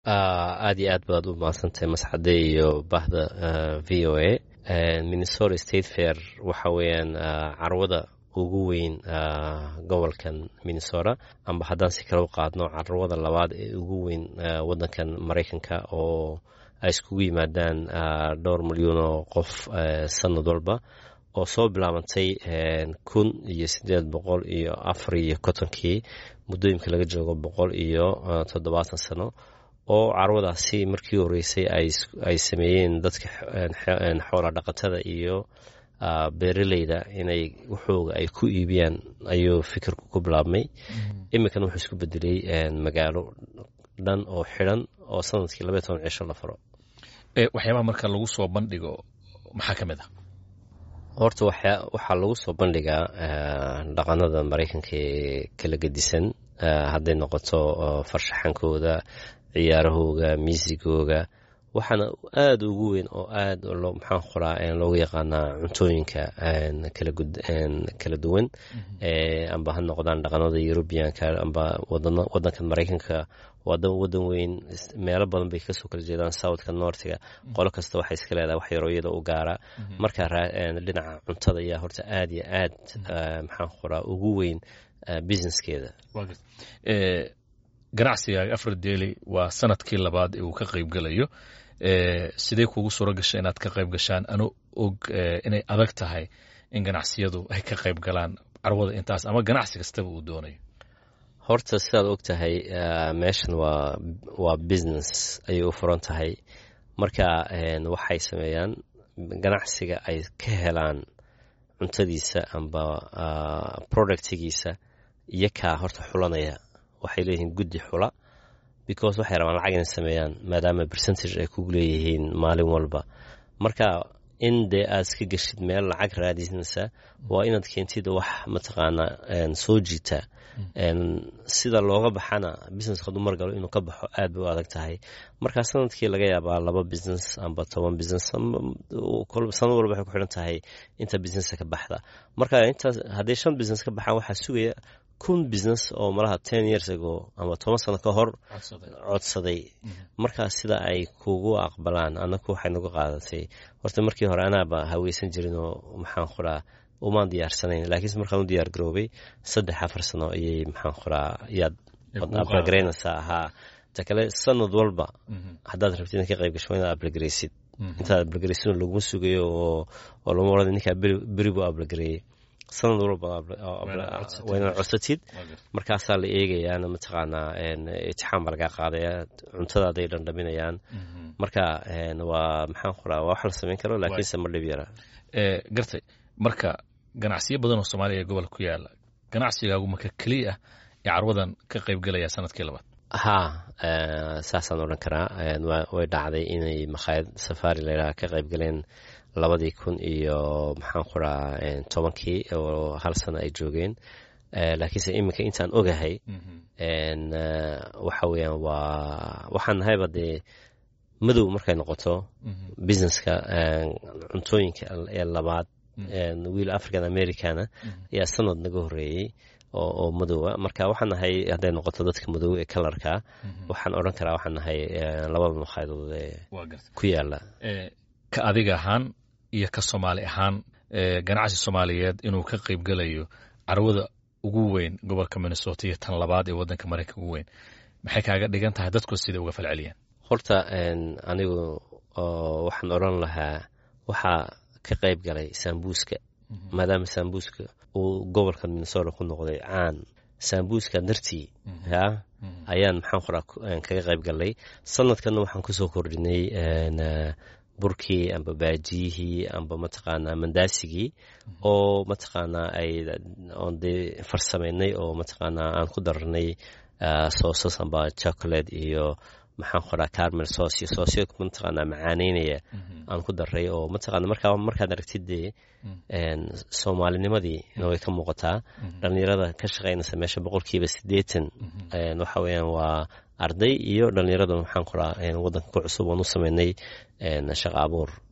aad iyo aad baad u mahadsantahay masxade iyo bahda v o a minnesota state fair waxa weeyaan carwada ugu weyn gobolkan minnesota amba haddaan si kale u qaadno carwada labaad ee ugu weyn wadankan maraykanka oo ay iskugu yimaadaan dhowr milyuun oo qof sanad walba oo soo bilaabantay kun iyo sideed boqol iyo afar iyo kontonkii muddooyinka laga joogo boqol iyo toddobaatan sano oo carwadaasi markii horeysay ay sameeyeen dadka xoola dhaqatada iyo beeraleyda inay waxooga ay ku iibiyaan ayuu fikirku ku bilaabmay iminkana wuxuu isku bedelay magaalo dhan oo xidhan oo sanadkii labaiy toban cisho la faro waxyaabaha marka lagu soo bandhigo maxaa ka mid ah horta waxaa lagu soo bandhigaa dhaqanada maraykanka ee kala gedisan hadday noqoto farshaxankooda ciyaarahooga miisigooga waxaana aada ugu weyn oo aad maxaan qoraa loogu yaqaanaa cuntooyinka kala duwan amba ha noqdaan dhaqanada eurubianka amba wadankan maraykanka wadan weyn meelo badan bay kasoo kala jeedaan southka nortiga qolo kasta waxay iska leedahay wax yaroo iyada u gaara marka dhinaca cuntada ayaa horta aad iyo aad maxaan qoraa ugu weyn businesskeeda ganacsigaaga afar deeli waa sanadkii labaad ee uu ka qayb gelayo sidee kugu suuro gashay inaad ka qayb gashaan anu og inay adag tahay in ganacsiyadu ay ka qayb galaan carwada intaas ama ganacsi kastaba uu doonayo horta sidaad og tahay meeshan waa waa business ayay u furan tahay marka waxay sameeyaan ganacsiga ay ka helaan cuntadiisa amba productigiisa iyo kaa horta xulanaya waxay leeyihiin guddi xula because waxay rabaan lacag inay sameeyaan maadaama percentage ay kugu leeyihiin maalin walba marka in dee aad iska geshid meel lacag raadisanaysa waa inaad keentid wax mataqaanaa soo jiita sida looga baxana business haduu margalo inuu ka baxo aad bay u adag tahay marka sanadkii laga yaabaa laba business amba toban business sanad walba waxay ku xidhan tahay inta businessa ka baxda marka intaas hadday shan business ka baxaan waxaa sugaya kun business oo malaha ten years ago ama toban sano ka hor codsaday markaa sida ay kugu aqbalaan anaku waxay nagu qaadatay horta markii hore anaaba haweysan jirin oo maxaan qoraa umaan diyaarsanayn laakiinse markaan u diyaar garoobay saddex afar sano ayay maxaan qoraa yaad ablagaraynaysaa ahaa ta kale sanad walba haddaad rabtid in ka qayb gasho waa inaad ablagaraysid intaad ablagaraysid laguma sugayo oo lama orada ninkaa beri buu ablagareeyey sanad walba waa inaad codsatid markaasaa la eegayaana mataqaanaa itixaan baa lagaa qaadaya cuntadaaday dhandhaminayaan marka waa maxaan qoraa waa wax la samayn karo laakiinse ma dhib yara gartay marka ganacsiyo badan oo soomaaliya ee gobolka ku yaala ganacsigaagu marka keliya ah ee carwadan ka qayb gelaya sanadkii labaad haa saasaan odhan karaa way dhacday inay makhaayad safaari layidhaha ka qayb galeen labadii kun iyo maxaan qoraa tobankii oo hal sano ay joogeen laakiinse iminka intaan ogahay waxa weeyaan waa waxaan nahayba dee madow markay noqoto businesska cuntooyinka ee labaad wiil african americana ayaa sanad naga horeeyey oo madowa marka waxaan nahay hadday noqoto dadka madow ee kalarka waxaan odhan karaa waxaan nahay labada makhayadood ee ku yaala ka adiga ahaan iyo ka soomaali ahaan ganacsi soomaaliyeed inuu ka qayb gelayo carwada ugu weyn gobolka minnesota iyo tan labaad ee wadanka maraykanka ugu weyn maxay kaaga dhigan tahay dadku sida uga falceliyaan horta anigu waxaan odhan lahaa waxaa ka qayb galay sambuuska maadaama sambuuska uu gobolka minnesota ku noqday caan sambuuska dartii ya ayaan maxaan qoraa kaga qayb galnay sanadkanna waxaan kusoo kordhinay burkii amba baajiyihii amba mataqaanaa mandaasigii oo mataqaanaa ay oon dee farsamaynay oo mataqaanaa aan ku darnay soosas amba chocolate iyo maxaan qoraa carmel soos iyo soosyo mataqaanaa macaaneynaya aan ku daray oo mataqaana markaa markaad aragtid dee soomaalinimadii way ka muuqataa dhallinyarada ka shaqaynaysa meesha boqolkiiba siddeetan waxa weeyaan waa arday iyo dhallinyarada maxaan qoraa waddanka ku cusub oon u sameynay shaqo abuur